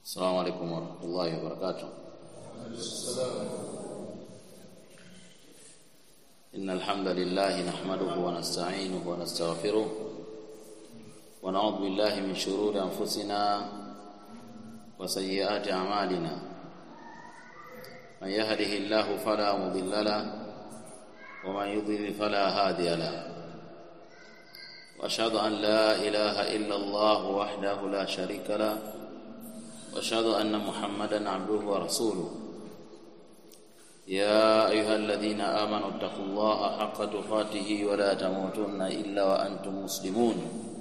السلام عليكم ورحمة الله وبركاته إن الحمد لله نحمده ونستعينه ونستغفره ونعوذ بالله من شرور أنفسنا وسيئات أعمالنا من يهده الله فلا مضل له ومن يضلل فلا هادي له واشهد ان لا اله الا الله وحده لا شريك له واشهد ان محمدا عبده ورسوله يا ايها الذين امنوا اتقوا الله حق تقاته ولا تموتن الا وانتم مسلمون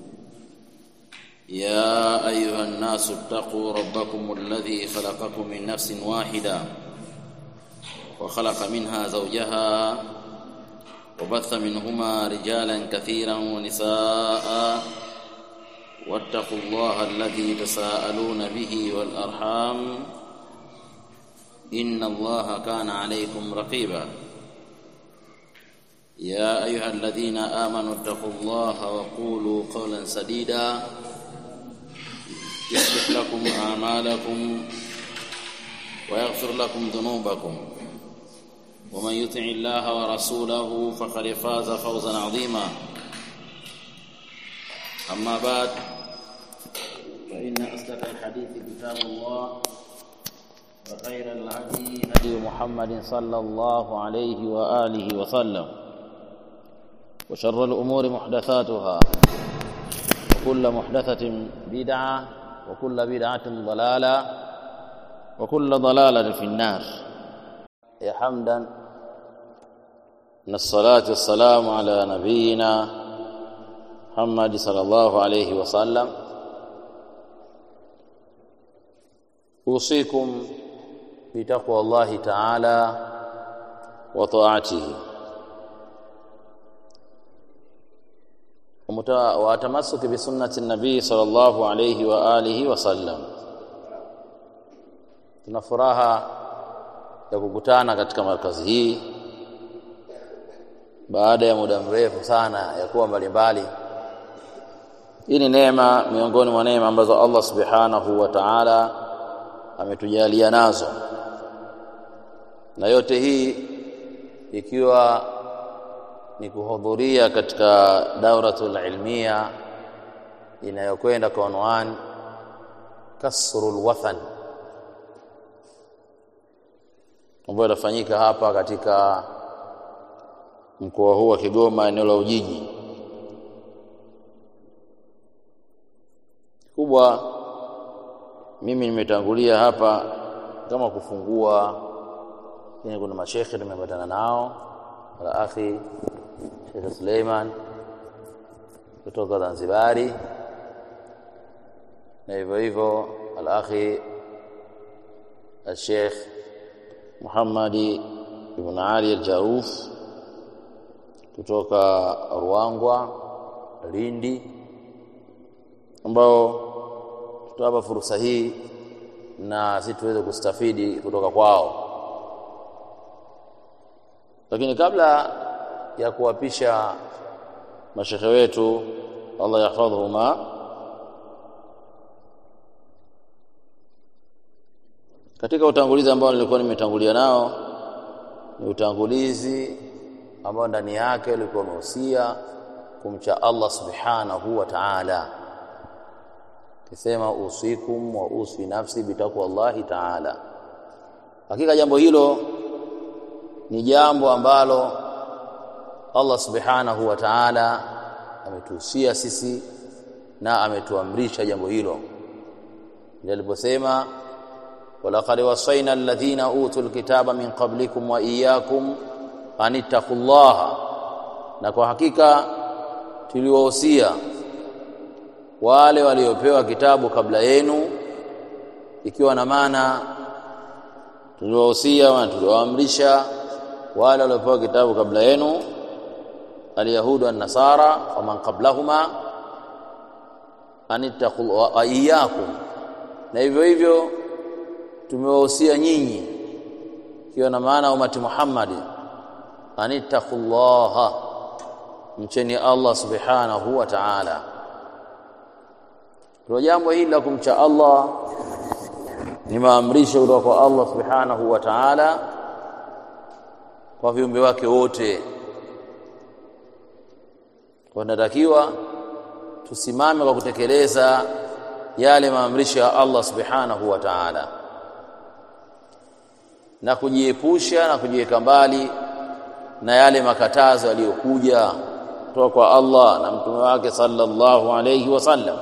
يا ايها الناس اتقوا ربكم الذي خلقكم من نفس واحده وخلق منها زوجها وبث منهما رجالا كثيرا ونساء واتقوا الله الذي تساءلون به والارحام ان الله كان عليكم رقيبا يا ايها الذين امنوا اتقوا الله وقولوا قولا سديدا يصلح لكم اعمالكم ويغفر لكم ذنوبكم ومن يطع الله ورسوله فقد فاز فوزا عظيما اما بعد فان اصدق الحديث كتاب الله وخير الهدي هدي محمد صلى الله عليه واله وسلم وشر الامور محدثاتها وكل محدثه بدعه وكل بدعه ضلاله وكل ضلاله في النار يا حمدا ان الصلاه والسلام على نبينا محمد صلى الله عليه وسلم اوصيكم بتقوى الله تعالى وطاعته وتمسك بسنه النبي صلى الله عليه واله وسلم tuna furaha ya kukutana katika markazi hii baada ya muda mrefu sana ya kuwa mbalimbali hii ni neema miongoni mwa neema ambazo Allah subhanahu wa ta'ala ametujalia nazo na yote hii ikiwa ni kuhudhuria katika dauratul ilmia inayokwenda kwa unwan kasrul wathan ambayo inafanyika hapa katika mkoa huu wa Kigoma eneo la Ujiji kubwa mimi nimetangulia hapa kama kufungua lakini kuna mashekhe tumepatana nao ala akhi Sheikh Suleiman kutoka Zanzibari na hivyo hivyo al akhi al-Sheikh Muhammadi ibn Ali al-Jauf kutoka Ruangwa Lindi ambao tutawapa fursa hii na sisi tuweze kustafidi kutoka kwao lakini kabla ya kuwapisha mashehe wetu Allah yahfadhuhuma katika utangulizi ambao nilikuwa nimetangulia nao ni utangulizi ambao ndani yake ulikuwa umehusia kumcha Allah subhanahu wa ta'ala kisema usikum wa uswi nafsi bitaqwa Allah ta'ala hakika jambo hilo ni jambo ambalo Allah subhanahu wa ta'ala ametuhusia sisi na ametuamrisha jambo hilo ndio aliposema ولقد وصينا الذين اوتوا الكتاب من قبلكم واياكم ان اتقوا الله na kwa hakika tuliwahusia wale waliopewa kitabu kabla yenu ikiwa na maana tuliwahusia na tuliwaamrisha wale waliopewa kitabu kabla yenu alyahudu an-nasara wa man qablahuma anittaqu wa iyyakum na hivyo hivyo tumewahusia nyinyi ikiwa na maana umati Muhammad anittaqullaha mcheni Allah subhanahu wa ta'ala kwa jambo hili la kumcha Allah ni maamrisho kutoka kwa Allah subhanahu wa ta'ala kwa viumbe wake wote kwa tunatakiwa tusimame kwa kutekeleza yale maamrisho ya Allah subhanahu wa ta'ala na kujiepusha na kujiweka mbali na yale makatazo yaliyokuja kutoka kwa Allah na mtume wake sallallahu alayhi wasallam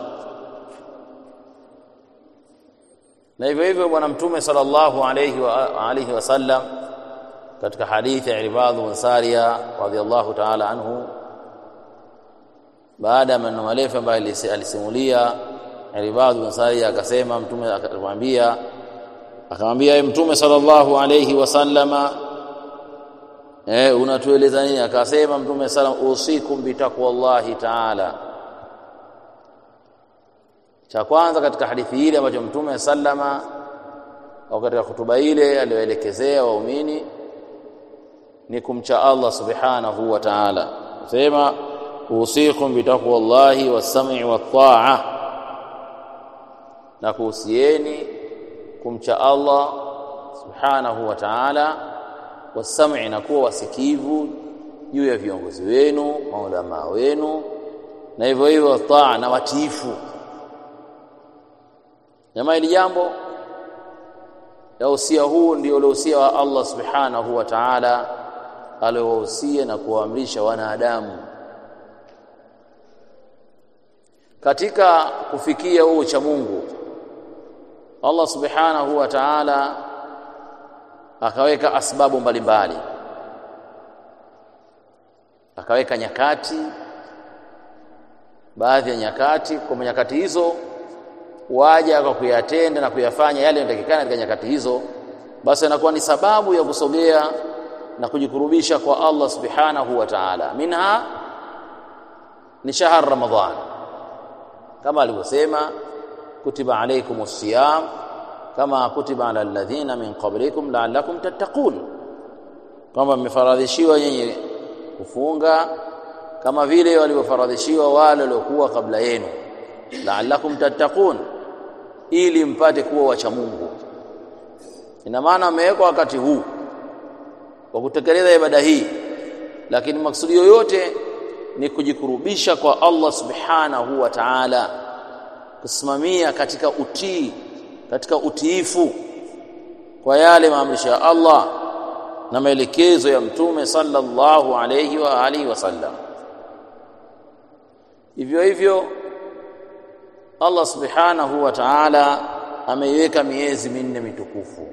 na hivyo hivyo bwana mtume sallallahu alayhi wa alihi wasallam katika hadithi ya Ibad bin Sariya radhiyallahu ta'ala anhu baada ya maneno marefu ambayo alisimulia Ibad bin Sariya akasema mtume akamwambia akamwambia ye mtume sallallahu alayhi wasallama eh unatueleza nini akasema mtume sallam usikum bitaqwallahi ta'ala cha kwanza katika hadithi ile ambacho mtume sallama au katika hutuba ile aliyoelekezea waumini ni kumcha Allah subhanahu wa ta'ala sema usikum bitaqwallahi was-sam'i wat-ta'a na kuhusieni kumcha Allah subhanahu wa ta'ala was-sam'i na kuwa wasikivu juu ya viongozi wenu maulama wenu na hivyo hivyo taa na watiifu jamaa hili jambo la usia huu ndio ule usia wa Allah subhanahu wa ta'ala aliowahusia na kuwaamrisha wanadamu katika kufikia huu cha Mungu Allah subhanahu wa ta'ala akaweka asbabu mbalimbali akaweka nyakati baadhi ya nyakati kwa nyakati hizo waja kwa kuyatenda na kuyafanya yale yanayotakikana katika nyakati hizo basi inakuwa ni sababu ya kusogea na kujikurubisha kwa Allah subhanahu wa ta'ala minha ni shahr ramadhan kama alivyosema kutiba alaykumus siyam kama kutiba ala alladhina min qablikum la'allakum tattaqun kwamba mmefaradhishiwa nyinyi kufunga kama vile walivyofaradhishiwa wale waliokuwa kabla yenu la'allakum tattaqun ili mpate kuwa wacha Mungu ina maana amewekwa wakati huu wa kutekeleza ibada hii lakini maksudi yoyote ni kujikurubisha kwa Allah subhanahu wa ta'ala kusimamia katika utii katika utiifu kwa yale maamrisho ya Allah na maelekezo ya mtume sallallahu alayhi wa alihi wasallam hivyo hivyo Allah subhanahu wa ta'ala ameiweka miezi minne mitukufu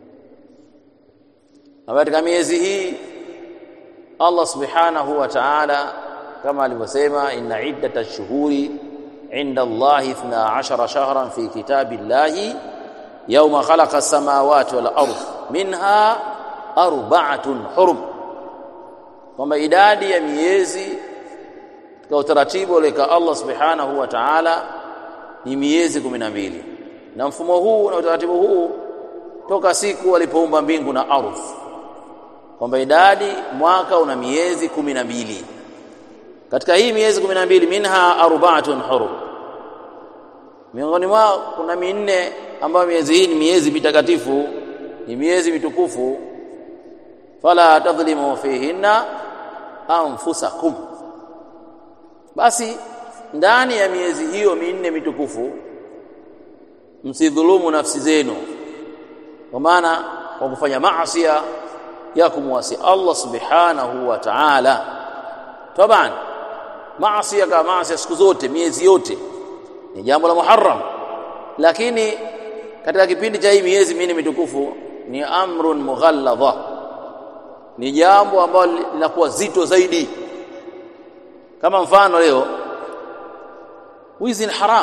na katika miezi hii Allah subhanahu wa ta'ala kama alivyosema inna iddata shuhuri inda Allah 12 shahran fi kitabillahi yawma khalaqa as-samawati wal ardh minha arba'atun hurum kwamba idadi ya miezi katika utaratibu uleka Allah subhanahu wa ta'ala ni miezi 12 na mfumo huu na utaratibu huu toka siku alipoumba mbingu na ardhi kwamba idadi mwaka una miezi kumi na mbili katika hii miezi kumi na mbili minha arbaatun hurum miongoni mwao kuna minne ambayo miezi hii ni miezi mitakatifu ni miezi mitukufu fala tadhlimu fihinna anfusakum basi ndani ya miezi hiyo minne mitukufu msidhulumu nafsi zenu kwa maana kwa kufanya maasi ya kumwasi Allah subhanahu wa ta'ala taban maasi kama maasi siku zote miezi yote ni jambo la muharram lakini katika kipindi cha hii miezi minne mitukufu ni amrun mughalladha ni jambo ambalo linakuwa zito zaidi kama mfano leo wizi ni haram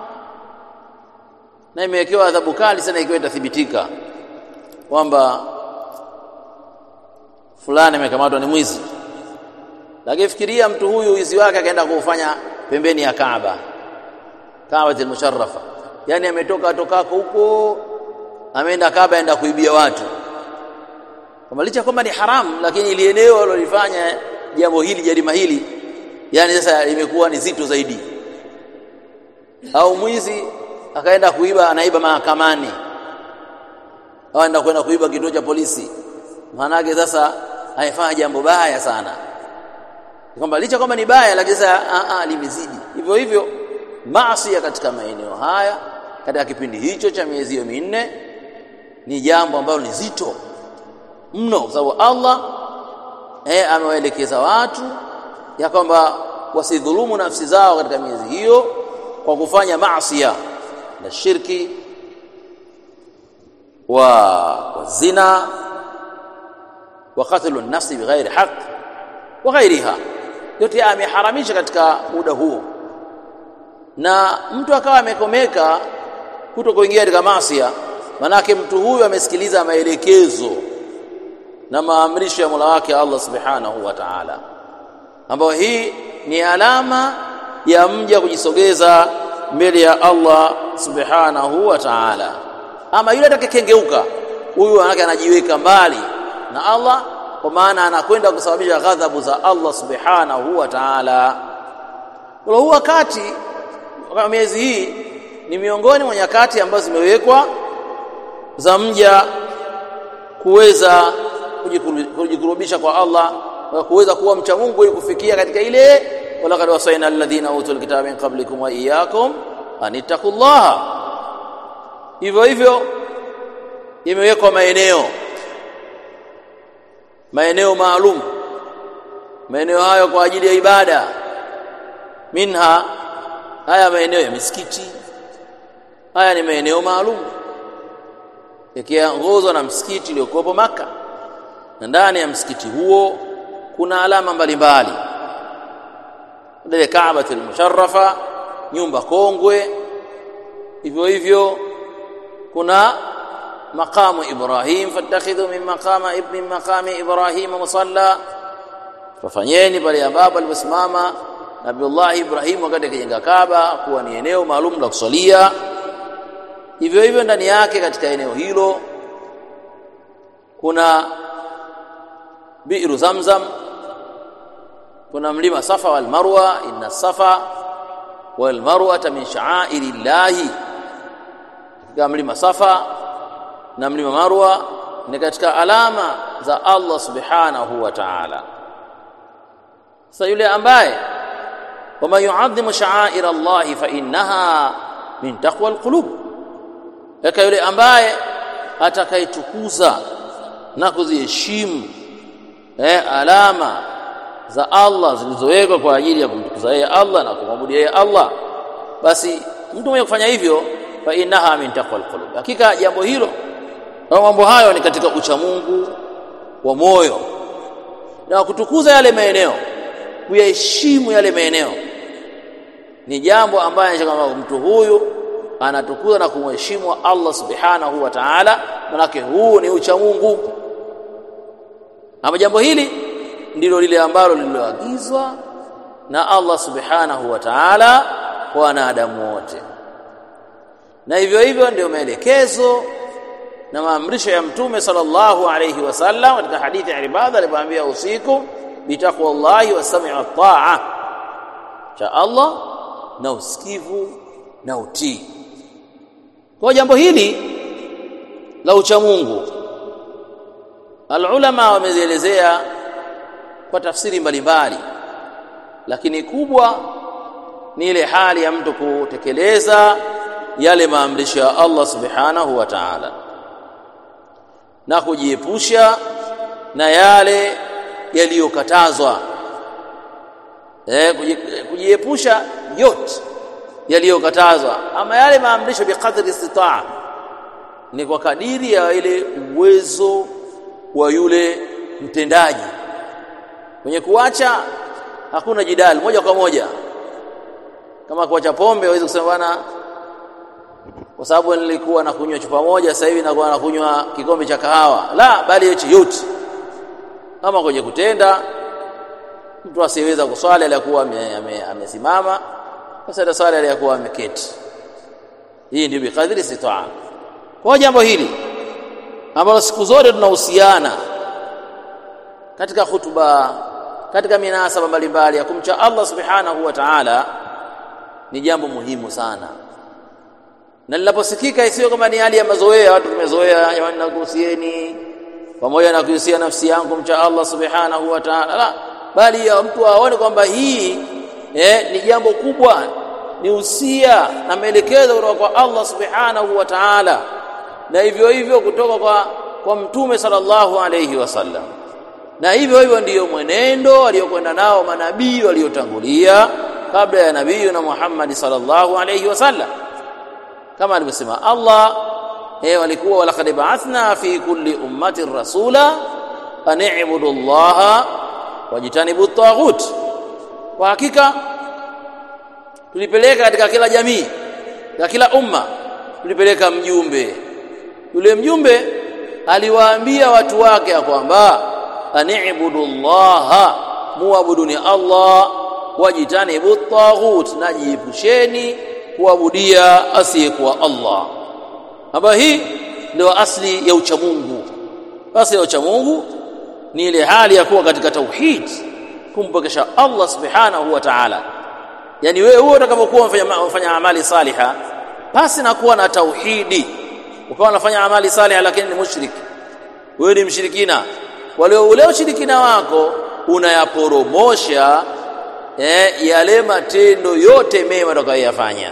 na imewekewa adhabu kali sana ikiwa itathibitika kwamba fulani amekamatwa ni mwizi lakini fikiria mtu huyu wizi wake akaenda kuufanya pembeni ya Kaaba Kaaba al-musharrafa yani ametoka tokako huko ameenda Kaaba aenda kuibia watu kama licha kwamba ni haramu lakini ili eneo alilofanya jambo hili jarima hili yani sasa imekuwa ni zito zaidi au mwizi akaenda kuiba anaiba mahakamani au anaenda kwenda kuiba kituo cha polisi maana yake sasa haifanya jambo baya sana kwamba licha kwamba ni baya lakini sasa a a limezidi hivyo hivyo maasi katika maeneo haya katika kipindi hicho cha miezi hiyo minne ni jambo ambalo ni zito mno kwa sababu Allah eh amewaelekeza watu ya kwamba wasidhulumu nafsi zao katika miezi hiyo kwa kufanya maasi na shirki wa, wa zina wa qatlu an-nafsi bighairi haqq wa ghairiha yote ameharamisha katika muda huo na mtu akawa amekomeka kuto kuingia katika maasi manake mtu huyu amesikiliza maelekezo na maamrisho ya Mola wake Allah Subhanahu wa Ta'ala ambayo hii ni alama ya mja kujisogeza mbele ya Allah Subhanahu wa Ta'ala ama yule atakayekengeuka huyu anake anajiweka mbali na Allah kwa maana anakwenda kusababisha ghadhabu za Allah Subhanahu wa Ta'ala kwa huu wakati miezi hii ni miongoni mwa nyakati ambazo zimewekwa za mja kuweza kujikurubisha kwa Allah na kuweza kuwa mcha Mungu ili kufikia katika ile walaqad wasaina alladhina utul kitaba min qablikum wa iyyakum anittaqullaha hivyo hivyo imewekwa maeneo maeneo maalum maeneo hayo kwa ajili ya ibada minha haya maeneo ya misikiti haya ni maeneo maalum yakiongozwa na msikiti uliokuwepo maka na ndani ya msikiti huo kuna alama mbalimbali ile Kaabatul Musharrafa nyumba kongwe hivyo hivyo kuna maqamu Ibrahim fatakhidhu min maqama ibni maqami Ibrahim musalla fafanyeni pale ambapo aliposimama Nabiullah Ibrahim wakati akijenga Kaaba kuwa ni eneo maalum la kusalia hivyo hivyo ndani yake katika eneo hilo kuna bi'ru zamzam kuna mlima safa wal marwa inna safa wal marwa min sha'airi llahi katika mlima safa na mlima marwa ni katika alama za Allah subhanahu wa ta'ala sasa yule ambaye wama yu'adhimu sha'air Allah fa innaha min taqwa alqulub yaka yule ambaye atakayetukuza na kuziheshimu eh alama za Allah zilizowekwa kwa ajili ya kumtukuza yeye Allah na kumwabudu yeye Allah basi mtu mwenye kufanya hivyo fa innaha min taqwa alqulub hakika jambo hilo na mambo hayo ni katika ucha Mungu wa moyo na kutukuza yale maeneo kuyaheshimu yale maeneo ni jambo ambaye kama mtu huyu anatukuza na kumheshimu Allah subhanahu wa ta'ala manake huu ni ucha Mungu ama jambo hili ndilo lile ambalo lililoagizwa na Allah subhanahu wa ta'ala kwa wanadamu wote na hivyo hivyo ndio maelekezo na maamrisho ya mtume sallallahu alayhi wasallam katika hadithi ya ibada alipoambia usiku bitaqwallahi wasami wa taa cha Allah na usikivu na utii kwa jambo hili la ucha Mungu alulama wamezielezea kwa tafsiri mbalimbali lakini kubwa ni ile hali ya mtu kutekeleza yale maamrisho ya Allah subhanahu wa ta'ala na kujiepusha na yale yaliyokatazwa eh kujiepusha yote yaliyokatazwa ama yale maamrisho biqadri istitaa ni kwa kadiri ya ile uwezo wa yule mtendaji kwenye kuacha hakuna jidali moja kwa moja kama kuacha pombe hawezi kusema bwana kwa sababu nilikuwa nakunywa chupa moja sasa hivi nakuwa nakunywa kikombe cha kahawa la bali yote yote kama kwenye kutenda mtu asiyeweza kuswali aliyakuwa amesimama basi ataswali aliyakuwa ameketi hii ndio bikadri sitaa kwa jambo hili ambalo siku zote tunahusiana katika hutuba katika minasaba mbalimbali ya kumcha Allah subhanahu wa ta'ala ni jambo muhimu sana na linaposikika isiyo kama ni hali ya mazoea watu tumezoea jamani nakuhusieni pamoja na kuhusia nafsi yangu mcha Allah subhanahu wa ta'ala la bali ya mtu aone kwamba hii eh, ni jambo kubwa ni usia na maelekezo kutoka kwa Allah subhanahu wa ta'ala na hivyo hivyo kutoka kwa kwa mtume sallallahu alayhi wasallam na hivyo hivyo ndiyo mwenendo aliyokwenda nao manabii waliotangulia kabla ya nabii na Muhammad sallallahu alayhi wasallam kama alivyosema Allah eh walikuwa walaqad ba'athna fi kulli ummatin rasula an i'budu Allah wajitanibu at-taghut kwa hakika tulipeleka katika kila jamii na kila umma tulipeleka mjumbe yule mjumbe aliwaambia watu wake ya kwamba ani'budu Allah muabuduni Allah wajitanibu at-taghut najiepusheni kuabudia asiyekuwa Allah hapa hii ndio asli ya uchamungu asli ya uchamungu ni ile hali ya kuwa katika tauhid kumpokesha Allah subhanahu wa ta'ala yani wewe huo utakapokuwa unafanya unafanya amali saliha basi na kuwa na tauhidi ukawa unafanya amali saliha lakini ni mushrik wewe ni mshirikina wale ule ushirikina wako unayaporomosha eh, yale matendo yote mema utakayoyafanya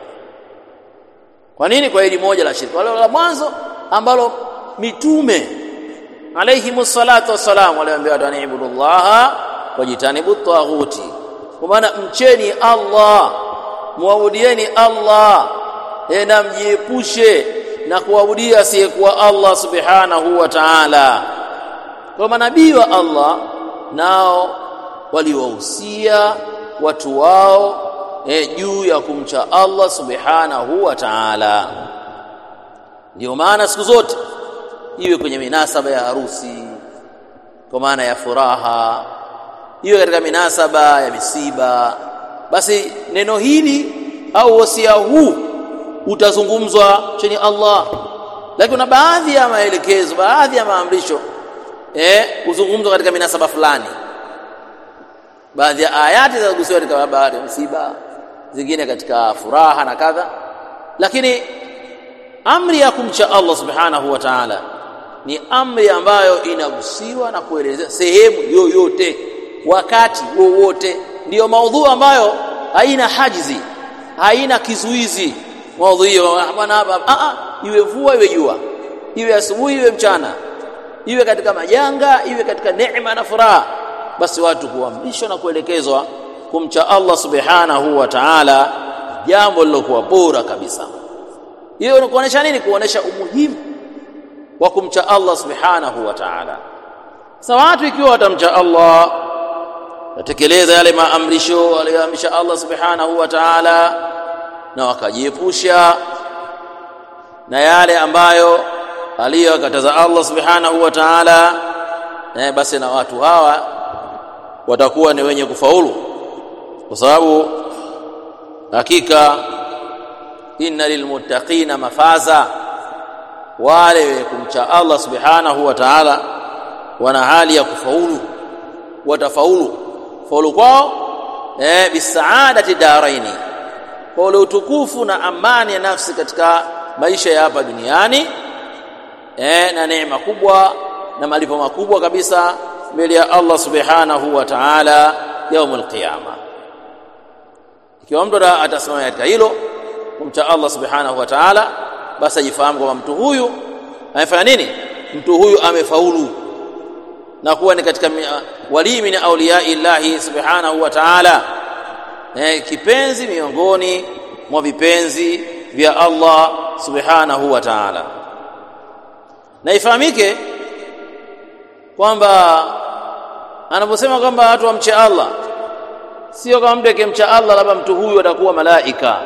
kwa nini kwa hili moja la shirki wale la mwanzo ambalo mitume alayhi salatu wassalam waliambia watu anibudu Allah wajitanibu taghuti kwa maana mcheni Allah muabudieni Allah e, na mjiepushe na kuabudia asiyekuwa Allah subhanahu wa ta'ala kwa manabii wa Allah nao waliwahusia watu wao e, juu ya kumcha Allah subhanahu wa ta'ala ndio maana siku zote iwe kwenye minasaba ya harusi kwa maana ya furaha iwe katika minasaba ya misiba basi neno hili au wasia huu utazungumzwa chini Allah lakini kuna baadhi ya maelekezo baadhi ya maamrisho eh uzungumzwa katika minasaba fulani baadhi ya ayati zinagusiwa katika habari ya msiba zingine katika furaha na kadha lakini amri ya kumcha Allah subhanahu wa ta'ala ni amri ambayo inagusiwa na kuelezea sehemu yoyote wakati wowote ndiyo maudhu ambayo haina hajizi haina kizuizi maudhu hiyo bwana hapa a a iwe vua iwe jua iwe asubuhi iwe mchana iwe katika majanga iwe katika neema na furaha basi watu kuamrishwa na kuelekezwa kumcha Allah subhanahu wa ta'ala jambo lilokuwa bora kabisa hiyo ni kuonesha nini kuonesha umuhimu wa kumcha Allah subhanahu wa ta'ala sasa watu ikiwa watamcha Allah watekeleza yale maamrisho aliyoamrisha Allah subhanahu wa ta'ala na wakajiepusha na yale ambayo aliyokataza Allah subhanahu wa ta'ala eh, basi na watu hawa watakuwa ni wenye kufaulu kwa sababu hakika inna lilmuttaqina mafaza wale kumcha Allah subhanahu wa ta'ala wana hali ya kufaulu watafaulu faulu kwao eh bisaadati daraini kwa ule utukufu na amani ya nafsi katika maisha ya hapa duniani eh na neema kubwa na malipo makubwa kabisa mbele ya Allah subhanahu wa ta'ala yaumul qiyama ikiwa mtu atasimama katika hilo kumcha Allah subhanahu wa ta'ala basi ajifahamu kwamba mtu huyu amefanya nini mtu huyu amefaulu na kuwa ni katika walii min auliya illahi subhanahu wa ta'ala eh, kipenzi miongoni mwa vipenzi vya Allah subhanahu wa ta'ala na ifahamike kwamba anaposema kwamba watu wamche Allah sio kama mtu akimcha Allah labda mtu huyu atakuwa malaika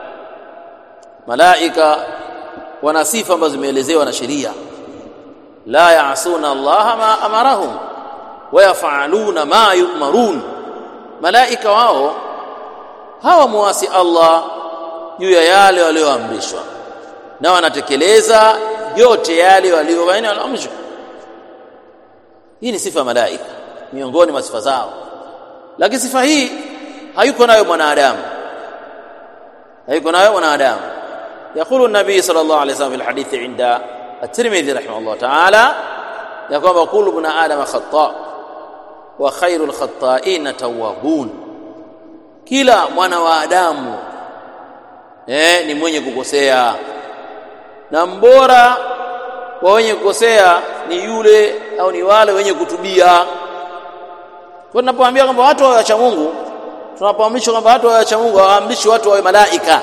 malaika wana sifa ambazo zimeelezewa na sheria la yaasuna Allah ma amarahum wa yafaluna ma yu'marun malaika wao hawamuasi Allah juu ya yale walioamrishwa na wanatekeleza yote yale walioamrishwa hii ni sifa ya malaika miongoni mwa sifa zao lakini sifa hii hayuko nayo mwanadamu hayuko nayo mwanadamu يقول النبي صلى الله عليه وسلم في الحديث عند الترمذي رحمه الله تعالى يقول كل ابن آدم خطاء وخير الخطائين توابون kila mwana wa Adamu eh, ni mwenye kukosea na mbora wa wenye kukosea ni yule au ni wale wenye kutubia. Kwa tunapoambia kwamba watu wawe wacha Mungu, tunapoamrishwa kwamba watu wawe wacha Mungu, hawaamrishi watu wawe malaika.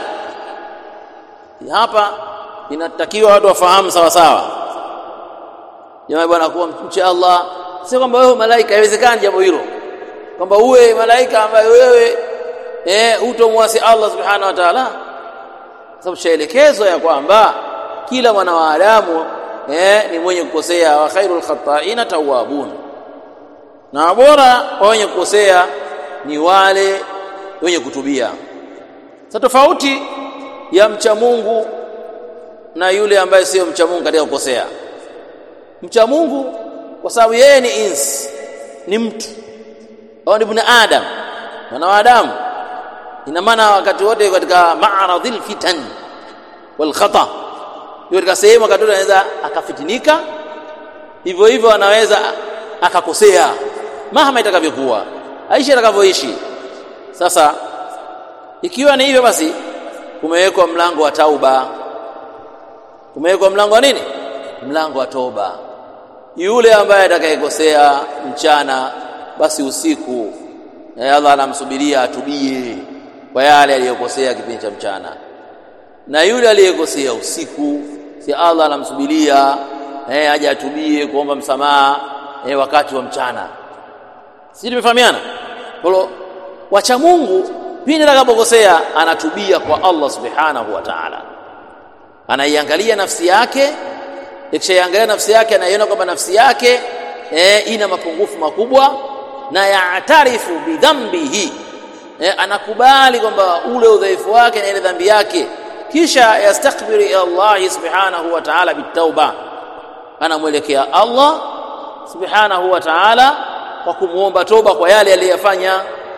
Hapa inatakiwa watu wafahamu sawa sawa. Jamaa bwana, kuwa mche Allah sio kwamba wewe malaika, haiwezekani jambo hilo, kwamba uwe malaika ambaye wewe eh hutomwasi Allah subhanahu wa ta'ala, sababu shaelekezwa ya kwamba kila mwana wa Adamu eh ni mwenye kukosea, wa khairul khata'ina tawwabun, na bora wa wenye kukosea ni wale wenye kutubia. Sasa tofauti ya mcha Mungu na yule ambaye sio mcha Mungu katika kukosea. Mcha Mungu kwa sababu yeye ni insi, ni mtu au ni ibn Adam, mwana wa Adamu, ina maana wakati wote katika ma'radhil fitan wal khata, katika sehemu wakati wote anaweza akafitinika, hivyo hivyo anaweza akakosea mahama itakavyokuwa, aishi atakavyoishi. Sasa ikiwa ni hivyo, basi kumewekwa mlango wa tauba, kumewekwa mlango wa nini? Mlango wa toba. Yule ambaye atakayekosea mchana, basi usiku na Allah anamsubiria atubie kwa yale aliyokosea kipindi cha mchana, na yule aliyekosea usiku, si Allah anamsubiria eh, aje atubie kuomba msamaha eh, wakati wa mchana. Sisi tumefahamiana? Kwa hiyo wacha Mungu pindi atakapokosea anatubia kwa Allah subhanahu wa ta'ala, anaiangalia nafsi yake. Ikishaiangalia nafsi yake, anaiona kwamba nafsi yake eh, ina mapungufu makubwa na yaatarifu bidhambihi eh, anakubali kwamba ule udhaifu wake na ile dhambi yake, kisha yastakbiru ila Allah subhanahu wa ta'ala bitauba, anamwelekea Allah subhanahu wa ta'ala kwa kumwomba toba kwa yale aliyofanya.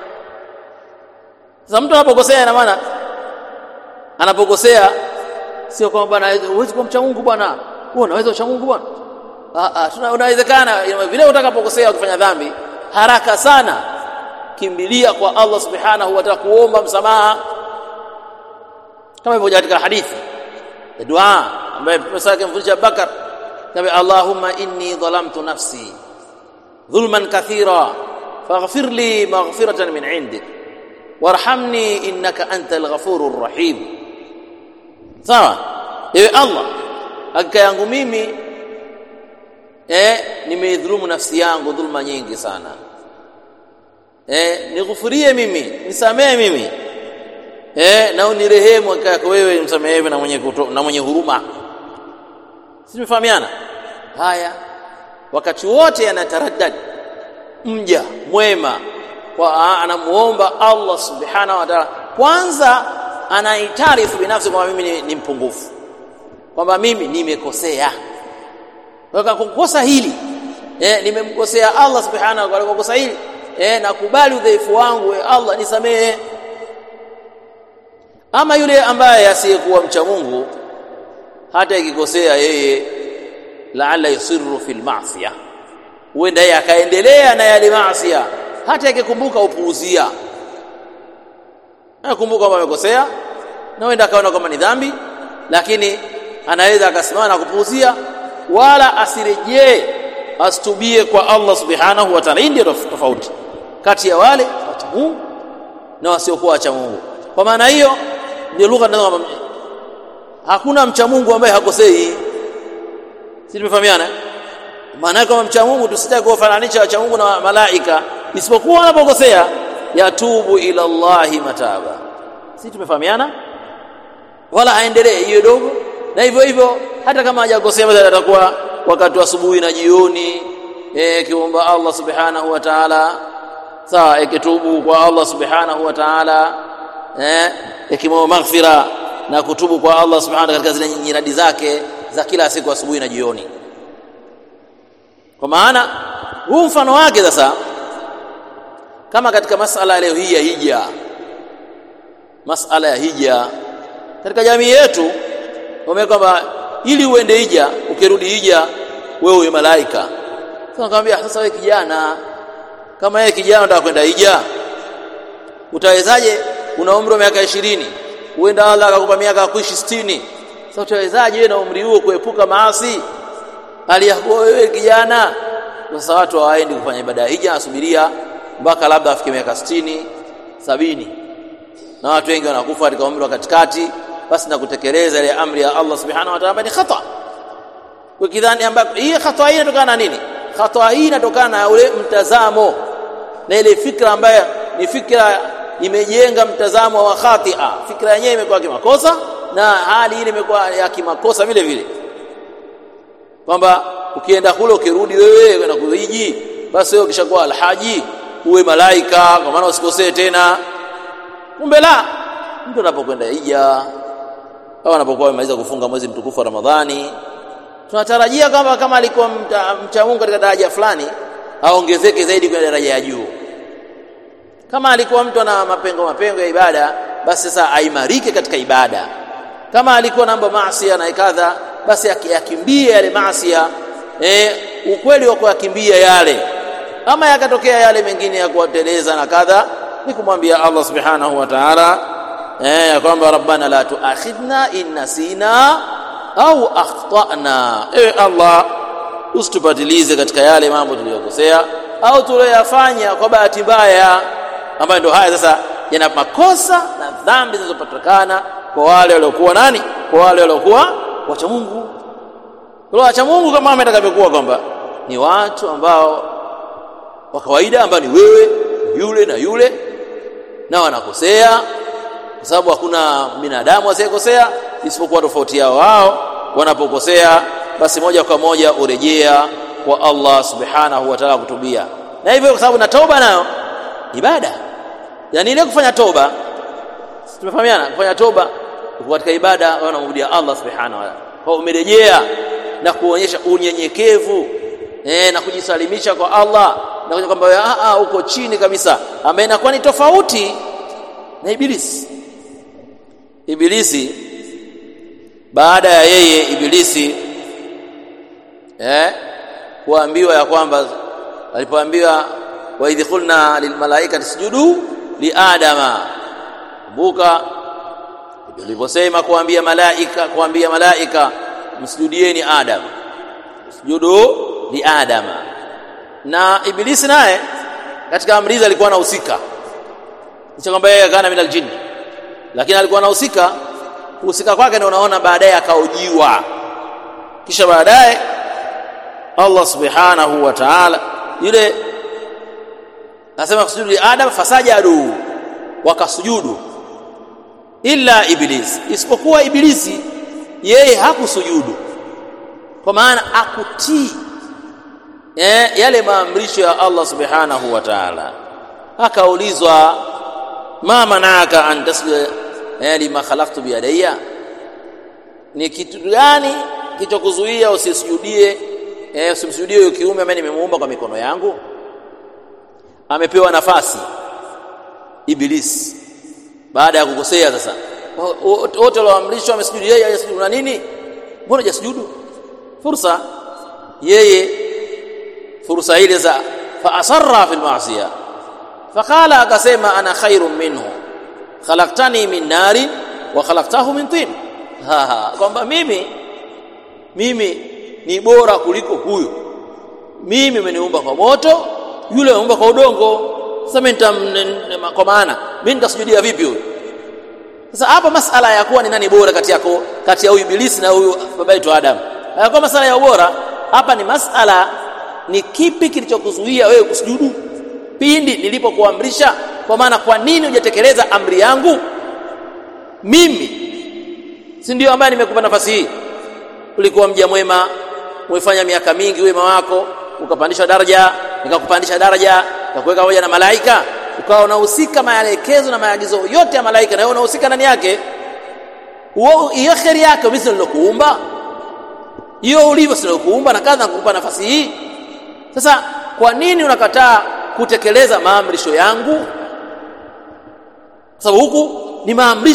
Sasa mtu anapokosea, ina maana anapokosea sio kwamba bwana huwezi kuwa mcha Mungu bwana, wewe unaweza ucha Mungu bwana. Ah ah, unawezekana vile utakapokosea ukifanya dhambi haraka sana kimbilia kwa Allah subhanahu wa ta'ala kuomba msamaha, kama ilivyo katika hadithi ya dua ambaye Mtume sake mfundisha Abubakar kama Allahumma inni dhalamtu nafsi dhulman kathira faghfir li maghfiratan min indik warhamni innaka antal ghafurur rahim. Sawa, ewe Allah, hakika yangu mimi eh, nimeidhulumu nafsi yangu dhulma nyingi sana eh, nighufurie mimi nisamehe mimi eh, na unirehemu hakika yako wewe msamehevu na mwenye, kuto, na mwenye huruma. Sisi tumefahamiana haya. Wakati wote anataraddad mja mwema kwa anamuomba Allah subhanahu wa ta'ala, kwanza anaitarifu binafsi kwamba mimi ni, ni mpungufu, kwamba mimi nimekosea kwa kukosa hili eh, nimemkosea Allah subhanahu wa ta'ala kwa kosa hili eh, nakubali udhaifu wangu eh, Allah nisamehe. Ama yule ambaye asiyekuwa mcha Mungu, hata ikikosea yeye, laala yusiru fil ma'siyah, huenda yeye akaendelea na yale maasi, hata ikikumbuka upuuzia, nakumbuka kwamba amekosea na huenda akaona kwamba ni dhambi, lakini anaweza akasimama na kupuuzia wala asirejee asitubie kwa Allah subhanahu wa ta'ala. Hii ndio tofauti kati ya wale wacha Mungu na wasiokuwa wacha Mungu. Kwa maana hiyo ndio lugha ndio hakuna mcha Mungu ambaye hakosei. Sisi tumefahamiana? Maana yake kama mcha Mungu tusitaki kuwafananisha wacha Mungu na malaika, isipokuwa wanapokosea yatubu ila Allahi mataba. Sisi tumefahamiana? Wala aendelee hiyo dogo na hivyo hivyo hata kama hajakosea basi atakuwa wakati wa asubuhi na jioni eh, kiomba Allah subhanahu wa ta'ala, sawa, ikitubu kwa Allah subhanahu wa ta'ala eh, ikimwomba maghfira na kutubu kwa Allah subhanahu katika zile nyiradi zake za kila siku asubuhi na jioni. Kwa maana huu mfano wake sasa, kama katika masala leo hii ya hija, masala ya hija katika jamii yetu wame kwamba ili uende hija ukirudi hija wewe uwe malaika sasa nikamwambia sasa wewe kijana kama yeye kijana unataka kwenda hija utawezaje una umri wa miaka 20 uenda Allah akakupa miaka kuishi 60 sasa utawezaje wewe na umri huo kuepuka maasi hali ya kuwa wewe kijana sasa watu hawaendi kufanya ibada ya hija asubiria mpaka labda afike miaka 60 sabini na watu wengi wanakufa katika umri wa katikati basi na kutekeleza ile amri ya Allah subhanahu wa ta'ala ni khata ukidhani ambapo hii khata hii inatokana na nini khata hii inatokana na ule mtazamo na ile fikra ambayo ni fikra imejenga mtazamo wa khatia fikra yenyewe imekuwa kimakosa na hali ile imekuwa ya kimakosa vile vile kwamba ukienda kule ukirudi wewe kwenda kuhiji basi wewe ukishakuwa alhaji uwe malaika kwa maana usikosee tena kumbe la mtu anapokwenda hija au anapokuwa amemaliza kufunga mwezi mtukufu wa Ramadhani tunatarajia kwamba kama alikuwa mcha, mcha Mungu katika daraja fulani aongezeke zaidi kwenye daraja ya juu kama alikuwa mtu ana mapengo mapengo ya ibada basi sasa aimarike katika ibada kama alikuwa namba maasi na kadha basi akiyakimbie yale maasi eh ukweli wa kuyakimbia yale ama yakatokea yale mengine ya kuwateleza na kadha ni kumwambia Allah subhanahu wa ta'ala eh ya kwamba rabbana la tuakhidna in nasina au akhtana ewe Allah usitupatilize katika yale mambo tuliyokosea au tuliyoyafanya kwa bahati mbaya ambayo ndio haya sasa yana makosa na dhambi zinazopatikana kwa wale waliokuwa nani kwa wale waliokuwa wacha Mungu wale wacha Mungu kama ametakavyokuwa kwamba ni watu ambao wa kawaida ambao ni wewe yule na yule na wanakosea kwa sababu hakuna binadamu asiyekosea isipokuwa tofauti yao wao wanapokosea basi moja kwa moja urejea kwa Allah subhanahu wa ta'ala kutubia na hivyo kwa sababu na toba nayo ibada yani ile kufanya toba tumefahamiana kufanya toba katika ibada wanamrudia Allah subhanahu wa ta'ala kwa umerejea na kuonyesha unyenyekevu eh na kujisalimisha kwa Allah na kuja kwamba a a uko chini kabisa ambaye inakuwa ni tofauti na ibilisi ibilisi baada ya yeye ibilisi eh kuambiwa ya kwamba alipoambiwa wa idh qulna lilmalaikati sujudu li adama buka uliposema kuambia malaika kuambia malaika msujudieni adam sujudu li adama na ibilisi naye katika amri alikuwa anahusika licha kwamba yeye kana minal jinn lakini alikuwa anahusika kuhusika kwake ndio unaona baadaye akaojiwa kisha baadaye Allah subhanahu wa ta'ala yule nasema kusujudu li adam fasajadu wakasujudu illa iblis isipokuwa ibilisi yeye hakusujudu kwa maana akutii eh, yale maamrisho ya Allah subhanahu wa ta'ala akaulizwa ma manaka an tasjuda eh, lima khalaqtu biyadayya ni kitu gani kilichokuzuia usisujudie eh, usimsujudie huyo kiume ambaye nimemuumba kwa mikono yangu amepewa nafasi iblis baada ya kukosea sasa wote walioamrishwa wamesujudu yeye hajasujudu na nini mbona hajasujudu fursa yeye fursa ile za fa asarra fil ma'siyah faqala akasema ana khairun minhu khalaqtani min nari wa khalaqtahu min tin kwamba mimi mimi ni bora kuliko huyo mimi umeniumba kwa moto yule ameumba kwa udongo sasa mimi kwa maana mimi nitasujudia vipi huyo sasa hapa masala ya kuwa ni nani bora kati yako kati ya huyu ibilisi na huyu baba yetu Adam hayakuwa masala ya ubora hapa ni masala ni kipi kilichokuzuia wewe kusujudu pindi nilipokuamrisha kwa maana kwa nini hujatekeleza amri yangu mimi si ndio ambaye nimekupa nafasi hii ulikuwa mja mwema umefanya miaka mingi wema wako ukapandishwa daraja nikakupandisha daraja nikakuweka pamoja na malaika ukawa unahusika maelekezo na maagizo yote ya malaika na wewe unahusika ndani yake hiyo kheri yake mimi nilokuumba hiyo ulivyo silokuumba na kadha kukupa nafasi hii sasa kwa nini unakataa kutekeleza maamrisho yangu sababu huku ni maamrisho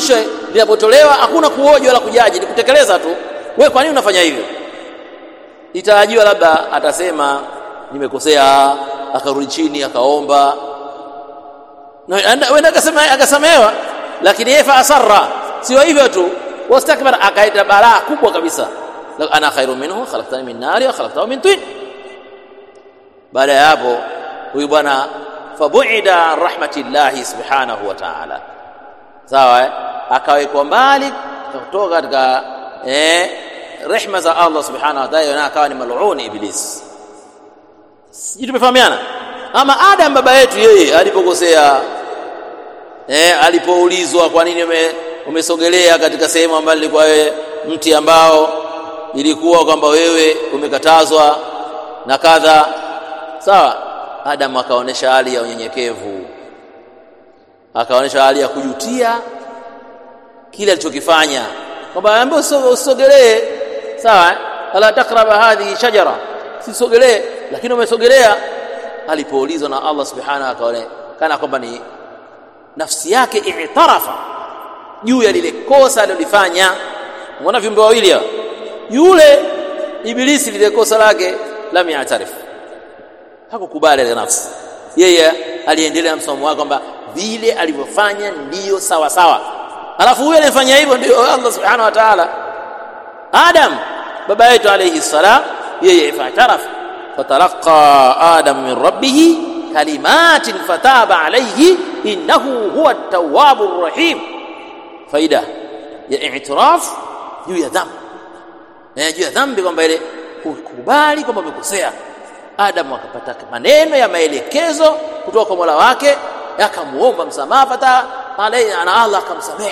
linapotolewa hakuna kuoja wala kujaji ni kutekeleza tu wewe kwa nini unafanya hivyo itarajiwa labda atasema nimekosea akarudi chini akaomba wenda akasema akasamehewa lakini yeye fa asarra sio hivyo tu wastakbar akaita balaa kubwa kabisa ana khairu minhu khalaqtani min nari wa khalaqtahu min tin baada ya hapo huyu bwana fabuida rahmatillahi subhanahu wa ta'ala sawa eh? akawekwa mbali kutoka katika eh, rehma za Allah subhanahu wa ta'ala na akawa ni mal'un iblis sisi tumefahamiana ama Adam baba yetu yeye alipokosea eh, alipoulizwa kwa nini ume, umesogelea katika sehemu ambayo ilikuwa wewe mti ambao ilikuwa kwamba wewe umekatazwa na kadha sawa Adam akaonesha hali ya unyenyekevu akaonesha hali ya kujutia kile alichokifanya kwamba ambaye usisogelee sawa ala takraba hadhihi shajara sisogelee lakini umesogelea alipoulizwa na Allah subhanahu akaonekana kwamba ni nafsi yake i'tarafa juu ya lile kosa alilofanya unaona viumbe wawili hao yule ibilisi lile kosa lake lam ya'tarif hakukubali ile nafsi yeye aliendelea na msomo wake kwamba vile alivyofanya ndiyo sawa sawa alafu huyo alifanya hivyo ndio Allah subhanahu wa ta'ala Adam baba yetu alayhi salam yeye fatarafa fatalaqa Adam min rabbih kalimatin fataba alayhi innahu huwa at-tawwabur rahim faida ya i'tiraf juu ya dhambi eh juu ya dhambi kwamba ile kukubali kwamba amekosea Adam akapata maneno ya maelekezo kutoka kwa Mola wake akamuomba msamaha fata alayhi ana Allah akamsamehe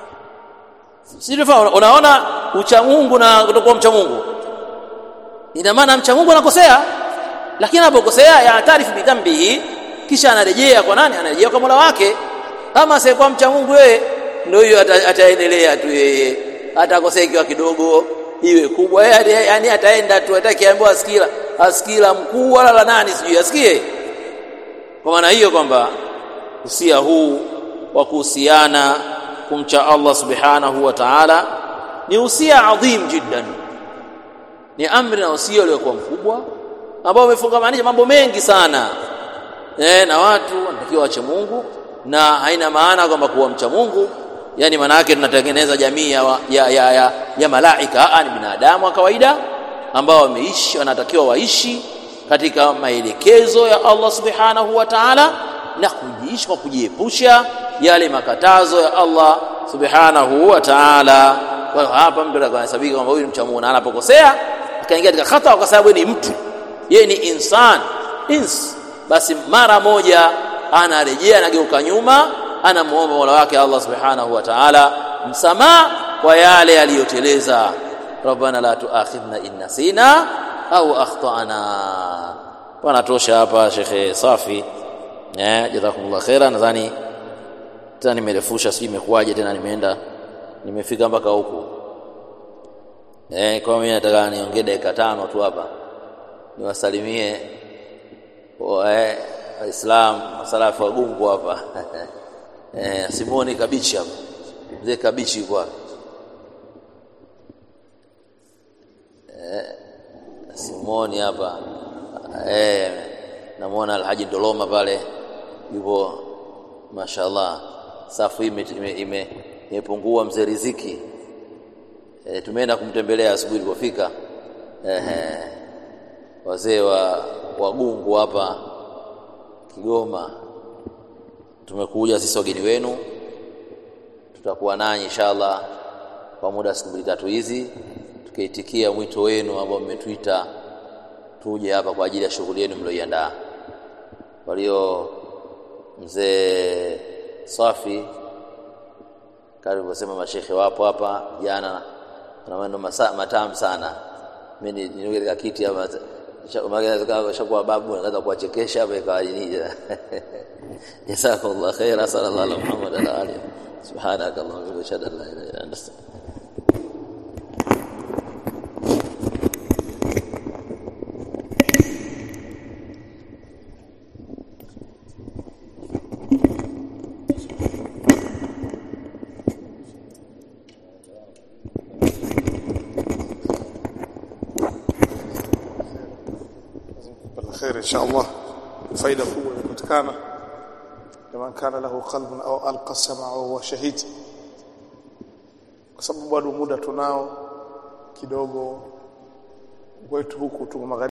Sivyo unaona ucha Mungu na kutokuwa mcha Mungu ina maana mcha Mungu anakosea lakini anapokosea ya taarifu bidhambihi kisha anarejea kwa nani anarejea kwa Mola wake kama asiyekuwa mcha Mungu yeye ndio hiyo ataendelea tu yeye atakosea ikiwa kidogo iwe kubwa yeye yani ataenda tu atakiambiwa asikila asikila mkuu wala la nani sijui asikie kwa maana hiyo kwamba usia huu wa kuhusiana kumcha Allah subhanahu wa ta'ala ni usia adhim jiddan ni amri na usia uliokuwa mkubwa ambao umefungamanisha mambo mengi sana eh na watu wanatakiwa wache Mungu na haina maana kwamba kuwa mcha Mungu yani maana yake tunatengeneza jamii ya, ya, ya, ya, ya malaika ni binadamu wa kawaida ambao wameishi wanatakiwa waishi katika maelekezo ya Allah subhanahu wa ta'ala na kujiishi kwa kujiepusha yale makatazo ya Allah subhanahu wa ta'ala kwa hapa mtu anahesabika kwamba huyu ni mcha Mungu na anapokosea akaingia katika khata kwa sababu ni mtu yeye ni insan ins basi mara moja anarejea anageuka nyuma anamuomba Mola wake Allah subhanahu wa ta'ala msamaha kwa yale aliyoteleza rabbana la tuakhidhna in nasina au akhtana panatosha hapa shekhe safi eh jazakumullah khaira nadhani tena nimerefusha sijui imekuwaje tena nimeenda nimefika mpaka huku eh kwa mimi nataka niongee dakika tano tu hapa niwasalimie eh waislamu masalafu wa gungu hapa eh Simoni Kabichi hapa mzee Kabichi yuko hapa eh Simoni hapa eh namuona Alhaji Doloma pale yupo mashallah safu hii imepungua mzee Riziki e, tumeenda kumtembelea asubuhi tulipofika ehe wazee wa wagungu hapa Kigoma tumekuja sisi wageni wenu tutakuwa nanyi inshallah kwa muda siku mbili tatu hizi tukiitikia mwito wenu ambao mmetuita tuje hapa kwa ajili ya shughuli yenu mlioiandaa walio mzee Safi karibu kusema mashekhe wapo hapa jana na maneno matamu sana mimi ni katika kiti hapa shakuwa babu naweza kuwachekesha hapa ikawa nini jazakallahu khaira sallallahu alaihi Muhammad ala alihi subhanakallahumma wa bihamdika la ilaha illa anta wala khair insha Allah faida kubwa imepatikana kama kana lahu qalbun au alqa sam'a wa huwa shahid kwa sababu bado muda tunao kidogo kwetu huku tu magharibi